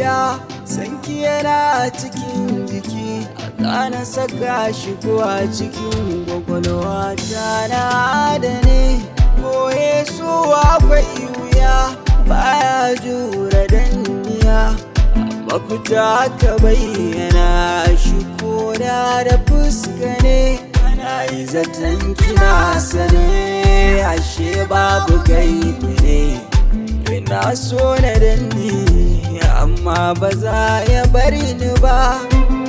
wuya sanki yana cikin jiki a ƙana saka shi kuwa cikin gwagwalwa ta na da ne koye su akwai wuya baya jura danniya mafita ka bayyana shi koda da fuska ne ana yi zaton kina sane ashe babu gaibi ne ina so na danni amma ba za ya bari ni ba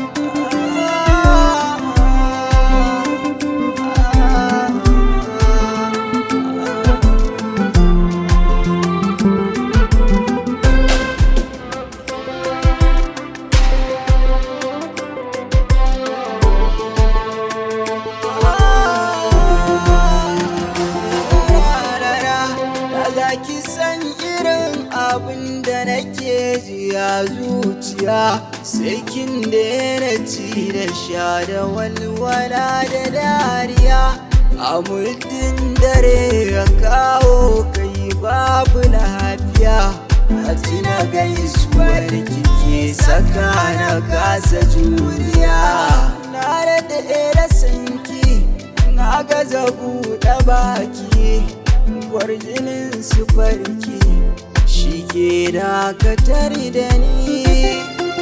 Daga ki san irin abin da nake ji a zuciya sai kin daina ci da sha da walwala da dariya a muddin dare ya kawo kai babu lafiya a tuna gaisuwar kike saka na kasa juriya na da da sanki na gaza buɗe baki kwarjinin su farki shi ke dakatar da ni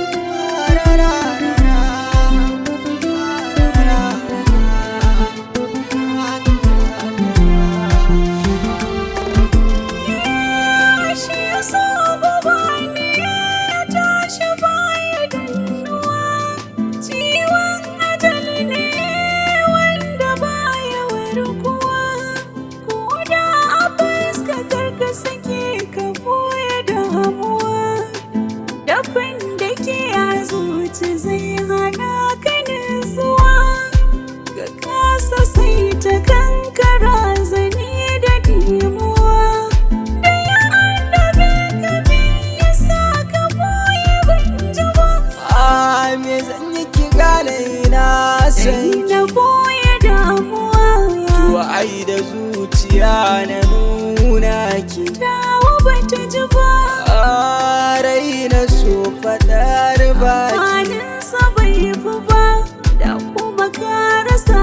Shi yasa gaba ne ya tashi baya dannuwa Ciwon ajali ne wanda baya warkuwa Ko da a fuska karka sake ka boye damuwa Dafin da ke a zuci zai hana ka nutsuwa Ka kasa sai ta kankara zane da dimuwa Da ya annabe ka me yasa ka boye ban ji ba a me zan yi ki gane na Sai san na boye damuwa to ai da zuciya na nuna ki Dawo bata ji ba a rai na so faɗar baki Kwaninsa bai fi ba Da kuma ka rasa